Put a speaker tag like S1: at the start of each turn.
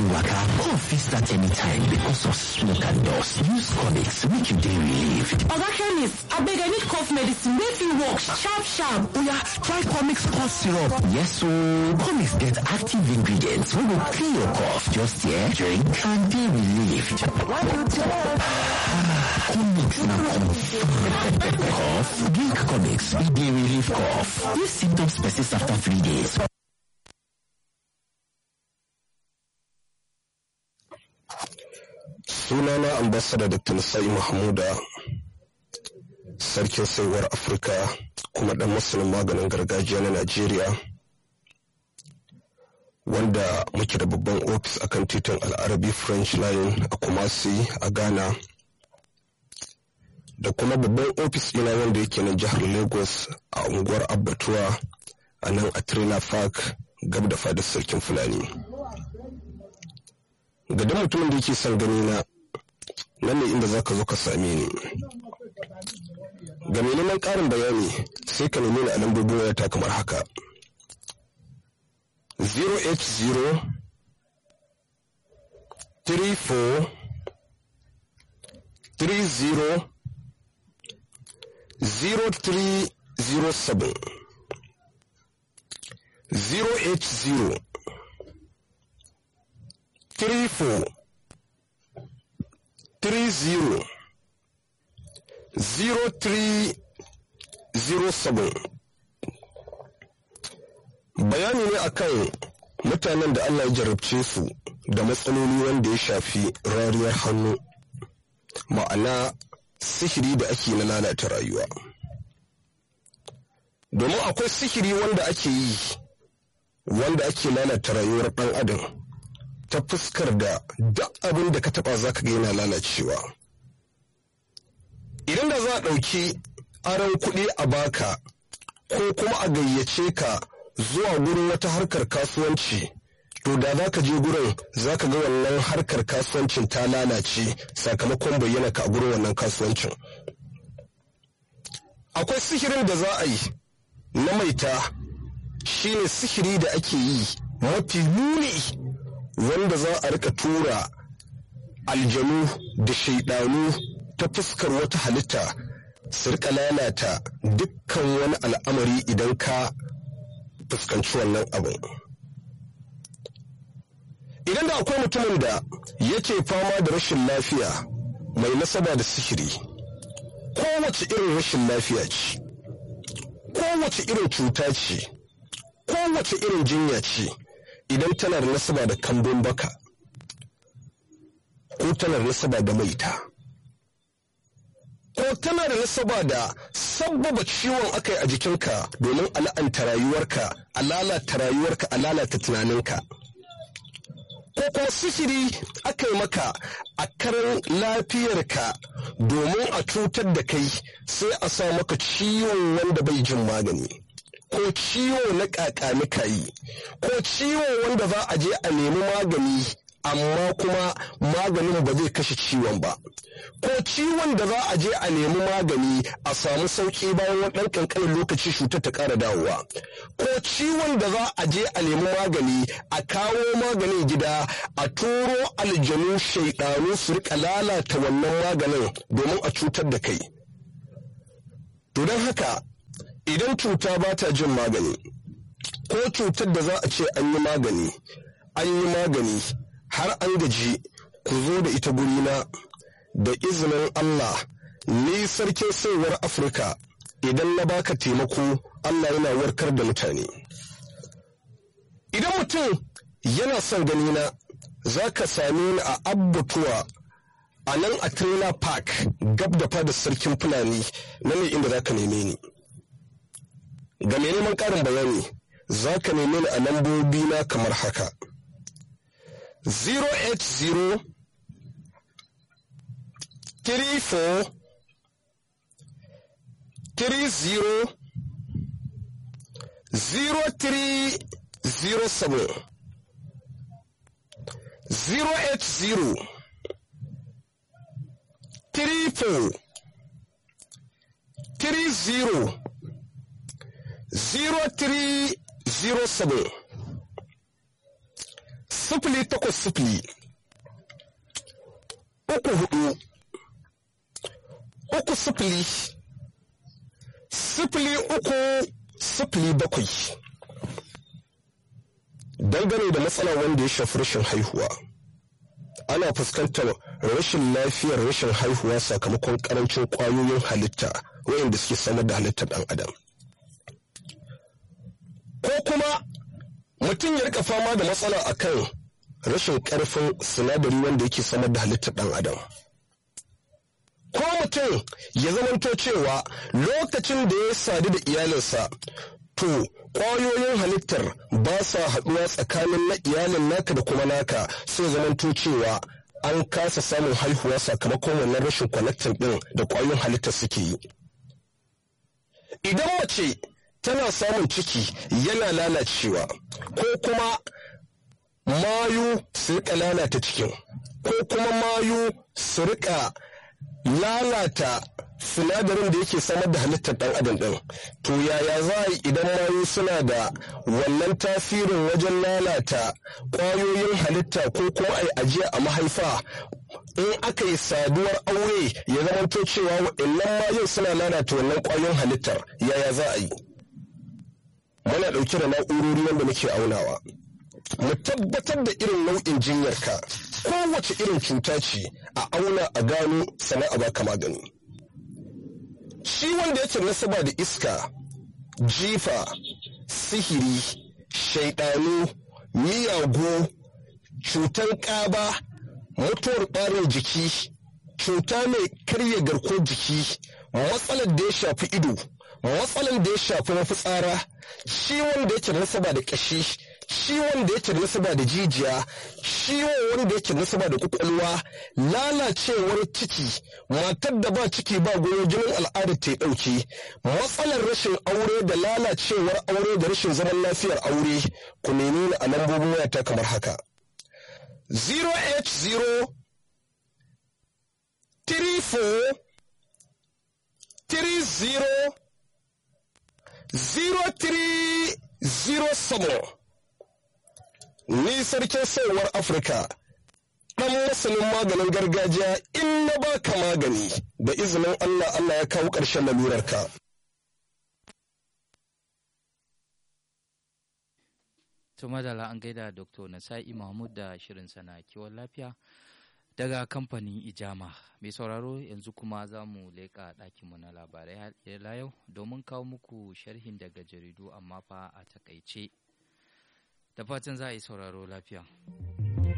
S1: waka cough fit start anytime because of smoke and dust use comics make you dey relieved
S2: oga chemist abeg i need cough medicine wey fit work sharp sharp
S1: oya try comics cough syrup yes ooo comics get active ingredients wey go clear your cough just hear drink and dey relieved comics na confirm cough drink comics e dey relieve cough if symptoms persist after three days
S3: sunana ambasada dr nasa'i mahmuda sarkin saiwar afirka kuma dan masanin maganin gargajiya na najeriya wanda muke da babban ofis akan titin al'arabi french line a kumasi a ghana da kuma babban ofis ina wanda yake na jihar lagos a unguwar abbatuwa a nan a trailer park gab da fadar sarkin fulani ga dan mutumin da yake son gani na nan ne inda zaka zo ka same ni ga mai neman ƙarin bayani sai ka nemi ni a lambobin wayata kamar haka 080 34 30 0307 080 34 30 0307 bayani ne akan mutanen da Allah ya jarabce su da matsaloli wanda ya shafi rariyar hannu ma'ana sihiri da ake na lalata rayuwa domin akwai sihiri wanda ake yi wanda ake lalata rayuwar ɗan adam ta fuskar da duk abin da ka taba za ka ga yana lalacewa idan da za a ɗauki aron kuɗi a baka ko kuma a gayyace ka zuwa gurin wata harkar kasuwanci to da za ka je gurin za ka ga wannan harkar kasuwancin ta lalace sakamakon bayyana ka a gurin wannan kasuwancin akwai sihirin da za a yi na maita shine sihiri da ake yi mafi muni wanda za a rika tura aljanu da shaidanu ta fuskar wata halitta su rika lalata dukkan wani al'amari idan ka fuskanci wannan abin idan da akwai mutumin da yake fama da rashin lafiya mai nasaba da sihiri kowace irin rashin lafiya ce kowace irin cuta ce kowace irin jinya ce idan tana da nasaba da kambun baka ko tana da nasaba da maita ko tana da nasaba da sabbaba ciwon akai a jikinka domin a la'anta rayuwarka a lalata rayuwarka a lalata tunaninka ko kuma sihiri aka yi maka a karan lafiyarka domin a cutar da kai sai a sa maka ciwon wanda bai jin magani ko ciwo na ƙaƙanika yi ko ciwo wanda za a je a nemi magani amma kuma maganin ba zai kashe ciwon ba ko ciwon da za a je a nemi magani a samu sauƙi bayan wani ɗan ƙanƙanin lokaci cutar ta ƙara dawowa ko ciwon da za a je a nemi magani a kawo maganin gida a turo aljanu shaiɗanu su rika lalata wannan maganin domin a cutar da kai to don haka idan cuta ba ta jin magani ko cutar da za a ce an yi magani an yi magani har an gaji ku zo da ita gurina da izinin Allah ni sarkin saiwar Afirka idan na baka taimako Allah yana warkar da mutane. Idan mutum yana son ganina za ka same ni a abbatuwa a nan a trailer park gab da fadar sarkin fulani na ne inda za ka neme ni. Ga mai neman ƙarin bayani za ka neme ni a lambobi na kamar haka. 080 34 30 0307 080 34 30 0307 sifili takwas sifili uku hudu uku sifili sifili uku sifili bakwai dangane da matsala wanda ya shafi rashin haihuwa ana fuskantar rashin lafiyar rashin haihuwa sakamakon karancin kwayoyin halitta wayanda suke samar da halittar dan adam ko kuma mutum ya rika fama da matsala akan rashin karfin sinadari wanda yake samar da halittar dan adam ko mutum ya zamanto cewa lokacin da ya sadu da iyalinsa to ƙwayoyin halittar ba sa haɗuwa tsakanin na iyalin naka da kuma naka sai zamanto cewa an kasa samun haihuwa sakamakon wannan rashin connecting ɗin da ƙwayoyin halittar suke yi idan mace tana samun ciki yana lalacewa ko kuma mayu su rika lalata cikin ko kuma mayu su rika lalata sinadarin da yake samar da halittar ɗan adam ɗin to yaya za a yi idan mayu suna da wannan tasirin wajen lalata ƙwayoyin halitta ko kuma a yi ajiya a mahaifa in aka yi saduwar aure ya zamanto cewa waɗannan mayun suna lalata wannan ƙwayoyin halittar yaya za a yi muna ɗauke da na'urori wanda muke aunawa mu tabbatar da irin nau'in jinyarka kowace irin cuta ce a auna a gano sana'a baka magani shi wanda yake nasaba da iska jifa sihiri shaidanu miyagu cutar ƙaba mutuwar ɓarin jiki cuta mai karya garkuwar jiki matsalar da ya shafi ido matsalar da ya shafi mafitsara ciwon da yake nasaba da ƙashi ciwon da yake nasaba da jijiya ciwon wanda yake nasaba da kwakwalwa lalacewar ciki matar da ba ciki ba goyo jinin al'ada ta ɗauke matsalar rashin aure da lalacewar aure da rashin zaman lafiyar aure ku nemi ni a lambobin wayata kamar haka 0h0 34 30 0307 ni sarkin sayarwar afirka ɗan masanin maganin gargajiya in na baka magani da izinin allah allah ya kawo ƙarshen lalurarka
S4: to madala an gaida dr nasa'i mahmud da shirin sana kiwon lafiya daga kamfanin ijama mai sauraro yanzu kuma za mu leƙa ɗakinmu na labarai la yau domin kawo muku sharhin daga jaridu amma fa a takaice da fatan za a yi sauraro lafiya